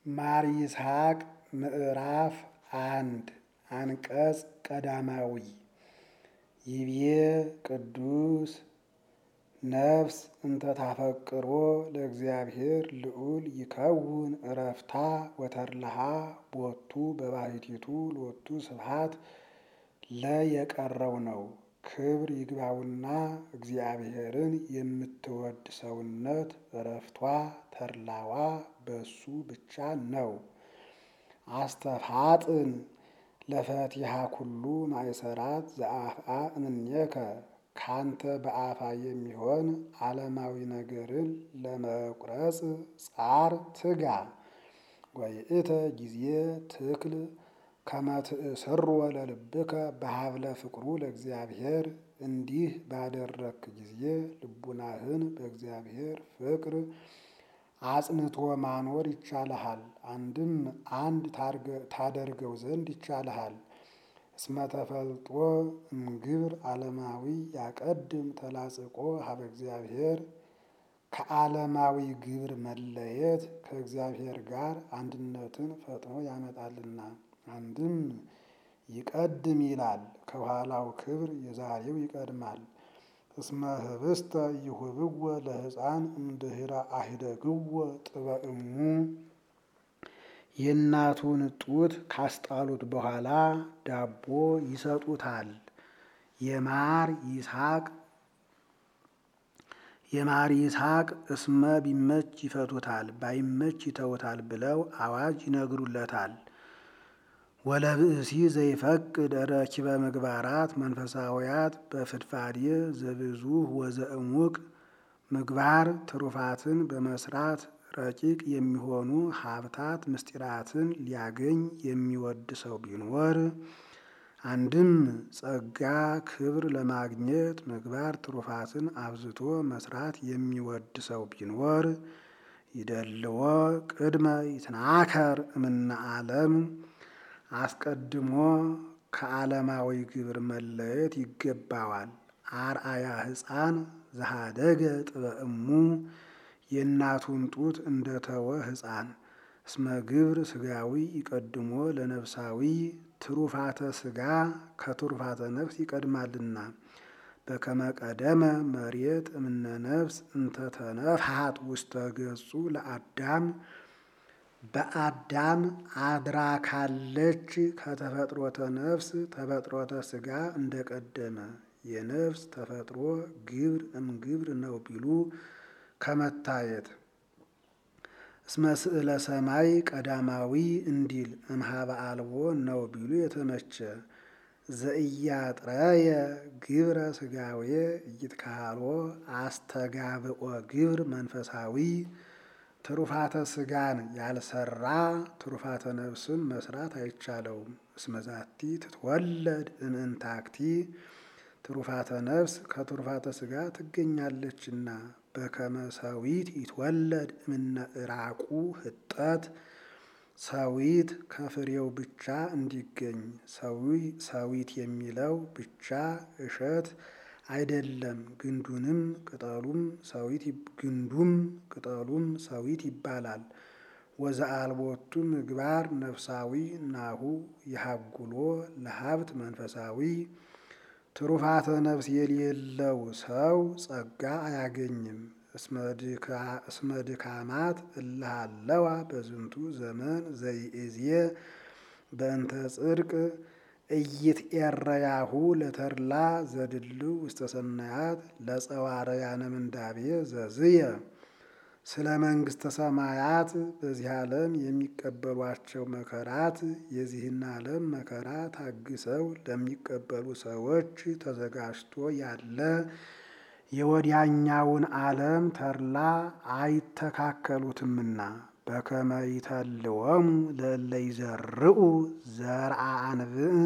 ማር ይስሐቅ ምዕራፍ አንድ አንቀጽ ቀዳማዊ ይቤ ቅዱስ ነፍስ እንተ ታፈቅሮ ለእግዚአብሔር ልዑል ይከውን እረፍታ ወተርልሃ ቦቱ በባሕቲቱ ሎቱ ስብሐት ለየቀረው ነው። ክብር ይግባውና እግዚአብሔርን የምትወድ ሰውነት እረፍቷ ተድላዋ በሱ ብቻ ነው። አስተፋጥን ለፈቲሃ ኩሉ ማእሰራት ዘአፍአ እምኔከ ካንተ በአፋ የሚሆን ዓለማዊ ነገርን ለመቁረጽ ጻር ትጋ። ወይእተ ጊዜ ትክል ከመ ትእስሮ ለልብከ በሀብለ ፍቅሩ ለእግዚአብሔር እንዲህ ባደረክ ጊዜ ልቡናህን በእግዚአብሔር ፍቅር አጽንቶ ማኖር ይቻልሃል። አንድም አንድ ታደርገው ዘንድ ይቻልሃል። እስመ ተፈልጦ እምግብር ዓለማዊ ያቀድም ተላጽቆ ሀበ እግዚአብሔር ከዓለማዊ ግብር መለየት ከእግዚአብሔር ጋር አንድነትን ፈጥኖ ያመጣልና። አንድም ይቀድም ይላል ከኋላው ክብር የዛሬው ይቀድማል። እስመ ህብስተ ይሁብዎ ለሕፃን እምድኅረ አሂደግዎ ጥበእሙ የእናቱን ጡት ካስጣሉት በኋላ ዳቦ ይሰጡታል። የማር ይስሐቅ የማር ይስሐቅ እስመ ቢመች ይፈቱታል ባይመች ይተውታል ብለው አዋጅ ይነግሩለታል። ወለብእሲ ዘይፈቅድ ረኪበ ምግባራት መንፈሳውያት በፍድፋዴ ዘብዙህ ወዘእሙቅ ምግባር ትሩፋትን በመስራት ረቂቅ የሚሆኑ ሀብታት ምስጢራትን ሊያገኝ የሚወድ ሰው ቢኖር አንድም ጸጋ ክብር ለማግኘት ምግባር ትሩፋትን አብዝቶ መስራት የሚወድ ሰው ቢኖር ይደልዎ ቅድመ ይትናከር እምነ ዓለም አስቀድሞ ከዓለማዊ ግብር መለየት ይገባዋል። አርአያ ሕፃን ዘሃደገ ጥበእሙ የእናቱን ጡት እንደተወ ሕፃን እስመ ግብር ስጋዊ ይቀድሞ ለነፍሳዊ ትሩፋተ ስጋ ከትሩፋተ ነፍስ ይቀድማልና። በከመ ቀደመ መሬት እምነ ነፍስ እንተ ተነፍሐት ውስተ ገጹ ለአዳም በአዳም አድራ ካለች ከተፈጥሮተ ነፍስ ተፈጥሮተ ስጋ እንደቀደመ የነፍስ ተፈጥሮ ግብር እምግብር ነው ቢሉ ከመታየት እስመ ስዕለ ሰማይ ቀዳማዊ እንዲል እምሃበ አልቦ ነው ቢሉ የተመቸ ዘእያጥረየ ግብረ ስጋዌ እይትካህሎ አስተጋብኦ ግብር መንፈሳዊ ትሩፋተ ስጋን ያልሰራ ትሩፋተ ነፍስን መስራት አይቻለውም። እስመዛቲ ትትወለድ እምእንታክቲ ትሩፋተ ነፍስ ከትሩፋተ ስጋ ትገኛለችና በከመ ሰዊት ይትወለድ እምነ ዕራቁ ህጠት ሰዊት ከፍሬው ብቻ እንዲገኝ ሰዊት የሚለው ብቻ እሸት አይደለም። ግንዱንም ቅጠሉም ሰዊት ግንዱም ቅጠሉም ሰዊት ይባላል። ወዘአልቦቱ ምግባር ነፍሳዊ ናሁ የሃጉሎ ለሀብት መንፈሳዊ ትሩፋተ ነፍስ የሌለው ሰው ጸጋ አያገኝም። እስመ ድካማት እልሃለዋ በዝንቱ ዘመን ዘይእዜ በእንተ ጽድቅ እይትኤረያሁ ለተድላ ዘድልው ውስተ ሰናያት ለጸዋረያነ ምንዳቤ ዘዝየ ስለ መንግሥተ ሰማያት በዚህ ዓለም የሚቀበሏቸው መከራት የዚህን ዓለም መከራ ታግሰው ለሚቀበሉ ሰዎች ተዘጋጅቶ ያለ የወዲያኛውን ዓለም ተድላ አይተካከሉትምና በከመ ይተልወሙ ለእለ ይዘርኡ ዘርአ አንብዕ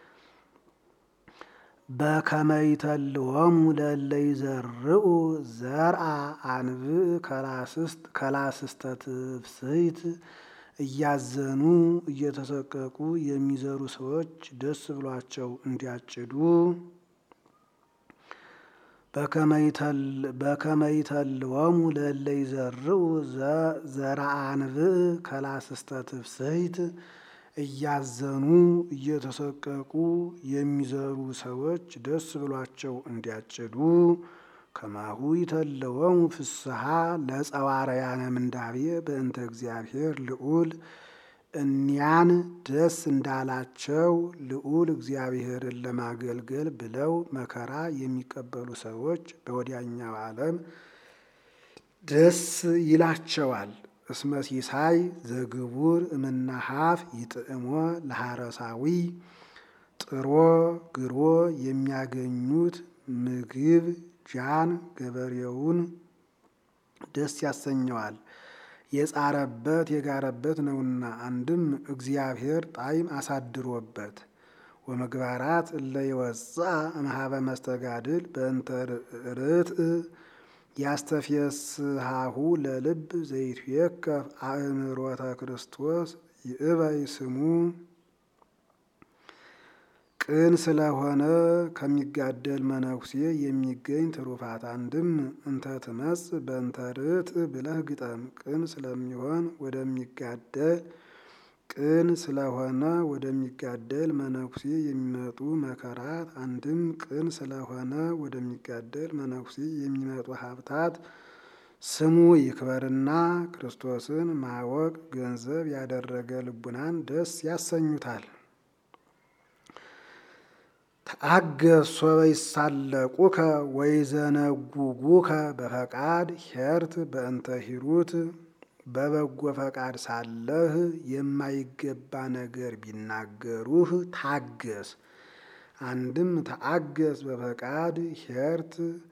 በከመ ይተልወሙ ለእለ ይዘርኡ ዘርአ አንብዕ ከላስስተ ትፍስሕት እያዘኑ እየተሰቀቁ የሚዘሩ ሰዎች ደስ ብሏቸው እንዲያጭዱ በከመይተልወሙ ለእለ ይዘርኡ ዘረአንብዕ ከላስስተ ትፍስሕት እያዘኑ እየተሰቀቁ የሚዘሩ ሰዎች ደስ ብሏቸው እንዲያጭዱ ከማሁ ይተለወሙ ፍስሐ ለጸዋርያነ ምንዳቤ በእንተ እግዚአብሔር ልዑል እኒያን ደስ እንዳላቸው ልዑል እግዚአብሔርን ለማገልገል ብለው መከራ የሚቀበሉ ሰዎች በወዲያኛው ዓለም ደስ ይላቸዋል። እስመ ሲሳይ ዘግቡር እምናሃፍ ይጥዕሞ ለሐረሳዊ ጥሮ ግሮ የሚያገኙት ምግብ ጃን ገበሬውን ደስ ያሰኘዋል። የጻረበት የጋረበት ነውና አንድም እግዚአብሔር ጣዕም አሳድሮበት ወመግባራት እለ ይወፅአ እምኀበ መስተጋድል በእንተ ርትዕ ያስተፍየስሃሁ ለልብ ዘይትዌከፍ አእምሮተ ክርስቶስ ይእበይ ስሙ ቅን ስለሆነ ከሚጋደል መነኩሴ የሚገኝ ትሩፋት አንድም እንተ ትመጽ በእንተ ርትዕ ብለህ ግጠም። ቅን ስለሚሆን ወደሚጋደል ቅን ስለሆነ ወደሚጋደል መነኩሴ የሚመጡ መከራት አንድም ቅን ስለሆነ ወደሚጋደል መነኩሴ የሚመጡ ሀብታት ስሙ ይክበርና ክርስቶስን ማወቅ ገንዘብ ያደረገ ልቡናን ደስ ያሰኙታል። ተአገስ ሶበ ይሳለቁከ ወይዘነጉጉከ በፈቃድ ሄርት በእንተ ሂሩት በበጎ ፈቃድ ሳለህ የማይገባ ነገር ቢናገሩህ ታገስ። አንድም ተአገስ በፈቃድ ሄርት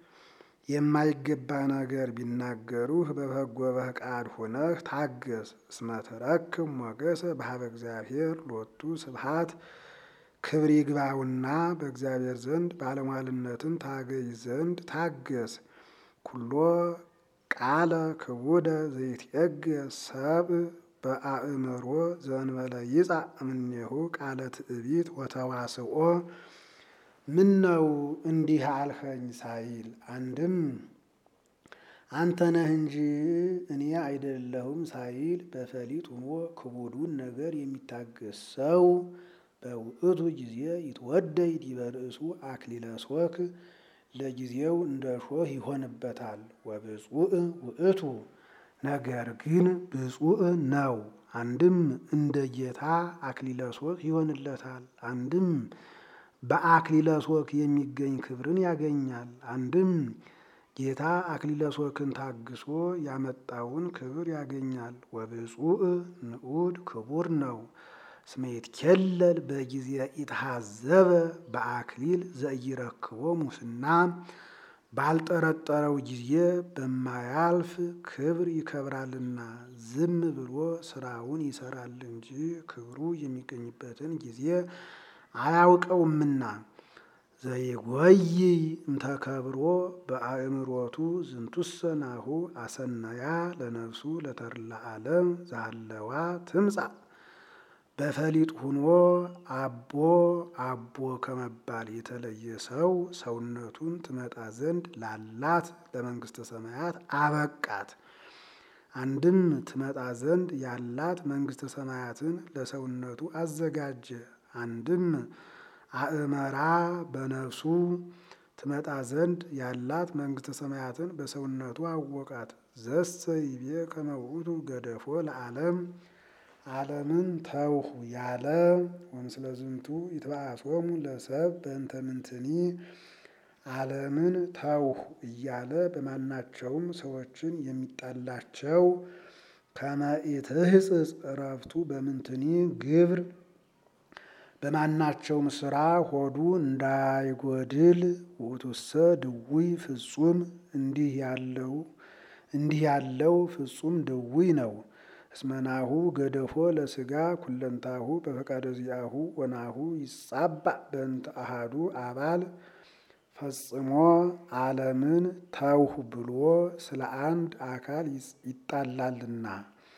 የማይገባ ነገር ቢናገሩህ በበጎ ፈቃድ ሆነህ ታገስ። እስመ ትረክብ ሞገሰ በኀበ እግዚአብሔር ሎቱ ስብሐት ክብር ይግባውና በእግዚአብሔር ዘንድ ባለሟልነትን ታገኝ ዘንድ ታገስ። ኩሎ ቃለ ክቡደ ዘይትዔገስ ሰብእ በአእምሮ ዘእንበለ ይጻእ እምኔሁ ቃለ ትዕቢት ወተዋስኦ ምን ነው እንዲህ አልኸኝ ሳይል አንድም አንተ ነህ እንጂ እኔ አይደለሁም ሳይል በፈሊጥ ሆኖ ክቡዱን ነገር የሚታገስ ሰው በውእቱ ጊዜ ይትወደይ ዲበ ርእሱ አክሊለ ሦክ ለጊዜው እንደ ሾህ ይሆንበታል። ወብፁዕ ውእቱ ነገር ግን ብፁዕ ነው። አንድም እንደ ጌታ አክሊለ ሦክ ይሆንለታል። አንድም በአክሊለ ሦክ የሚገኝ ክብርን ያገኛል። አንድም ጌታ አክሊለ ሦክን ታግሶ ያመጣውን ክብር ያገኛል። ወብፁዕ ንዑድ ክቡር ነው። እስመ ይትኬለል በጊዜ ኢትሃዘበ በአክሊል ዘኢይረክቦ ሙስና ባልጠረጠረው ጊዜ በማያልፍ ክብር ይከብራልና ዝም ብሎ ስራውን ይሰራል እንጂ ክብሩ የሚገኝበትን ጊዜ አያውቀውምና። ዘይጎይ እምተከብሮ በአእምሮቱ ዝንቱሰ ናሁ አሰናያ ለነፍሱ ለተድላ ዓለም ዛለዋ ትምጻእ በፈሊጥ ሁኖ አቦ አቦ ከመባል የተለየ ሰው ሰውነቱን ትመጣ ዘንድ ላላት ለመንግስተ ሰማያት አበቃት። አንድም ትመጣ ዘንድ ያላት መንግስተ ሰማያትን ለሰውነቱ አዘጋጀ። አንድም አእመራ በነፍሱ ትመጣ ዘንድ ያላት መንግስተ ሰማያትን በሰውነቱ አወቃት። ዘሰ ይቤ ከመ ውእቱ ገደፎ ለዓለም ዓለምን ተውሁ ያለ ወምስለ ዝንቱ ይትበአሶሙ ለሰብ በእንተ ምንትኒ ዓለምን ተውሁ እያለ በማናቸውም ሰዎችን የሚጣላቸው ከመ ኢትሕጽጽ ዕረፍቱ በምንትኒ ግብር በማናቸውም ስራ ሆዱ እንዳይጎድል ውእቱሰ ድውይ ፍጹም እንዲህ ያለው እንዲህ ያለው ፍጹም ድውይ ነው። እስመናሁ ገደፎ ለስጋ ኩለንታሁ በፈቃደ ዚአሁ ወናሁ ይጻባእ በእንተ አሃዱ አባል ፈጽሞ ዓለምን ተውሁ ብሎ ስለ አንድ አካል ይጣላልና።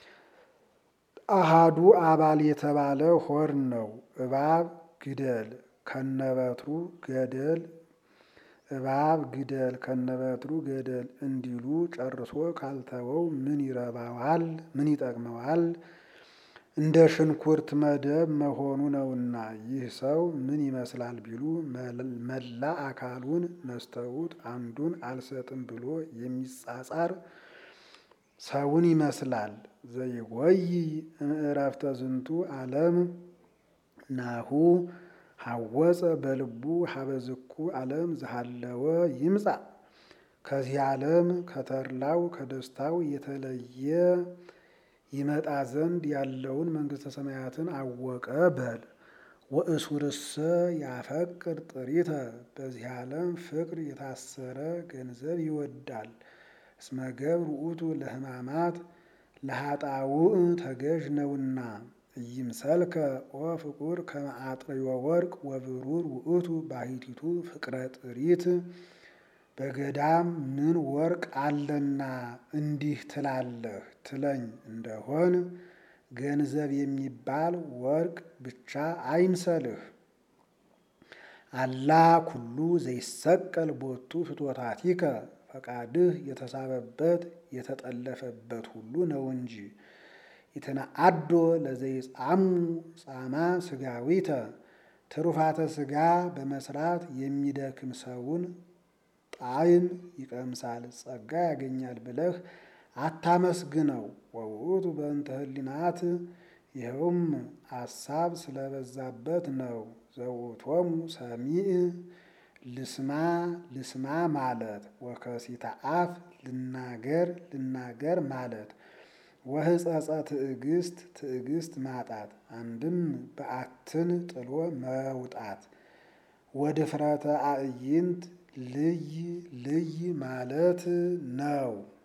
አሃዱ አባል የተባለ ሆር ነው። እባብ ግደል ከነበትሩ ገደል እባብ ግደል ከነበትሩ ገደል እንዲሉ ጨርሶ ካልተወው ምን ይረባዋል? ምን ይጠቅመዋል? እንደ ሽንኩርት መደብ መሆኑ ነውና። ይህ ሰው ምን ይመስላል ቢሉ መላ አካሉን ነስተውት አንዱን አልሰጥም ብሎ የሚጻጻር ሰውን ይመስላል። ዘይጎይ እምዕረፍተ ዝንቱ ዓለም ናሁ ሐወፀ በልቡ ሀበዝኩ ዓለም ዝሃለወ ይምጻ ከዚህ ዓለም ከተድላው ከደስታው የተለየ ይመጣ ዘንድ ያለውን መንግሥተ ሰማያትን አወቀ በል። ወእሱርሰ ያፈቅር ጥሪተ በዚህ ዓለም ፍቅር የታሰረ ገንዘብ ይወዳል። እስመ ገብር ውእቱ ለሕማማት ለኃጣውእ ተገዥ ነውና። ኢይምሰልከ ኦ ፍቁር ከመ አጥርዮ ወርቅ ወብሩር ውእቱ ባሕቲቱ ፍቅረ ጥሪት በገዳም ምን ወርቅ አለና እንዲህ ትላለህ ትለኝ እንደሆን ገንዘብ የሚባል ወርቅ ብቻ አይምሰልህ። አላ ኩሉ ዘይሰቀል ቦቱ ፍትወታቲከ ፈቃድህ የተሳበበት የተጠለፈበት ሁሉ ነው እንጂ። ኢትነአዶ ለዘይጻሙ ጻማ ስጋዊተ ትሩፋተ ስጋ በመስራት የሚደክም ሰውን ጣዕም ይቀምሳል ጸጋ ያገኛል ብለህ አታመስግነው። ወውእቱ በእንተ ህሊናት ይኸውም አሳብ ስለበዛበት ነው። ዘውእቶሙ ሰሚዕ ልስማ ልስማ ማለት ወከሲተ አፍ ልናገር ልናገር ማለት ወህጸጸ ትዕግስት ትዕግስት ማጣት አንድም በአትን ጥሎ መውጣት ወድፍረተ አዕይንት ልይ ልይ ማለት ነው።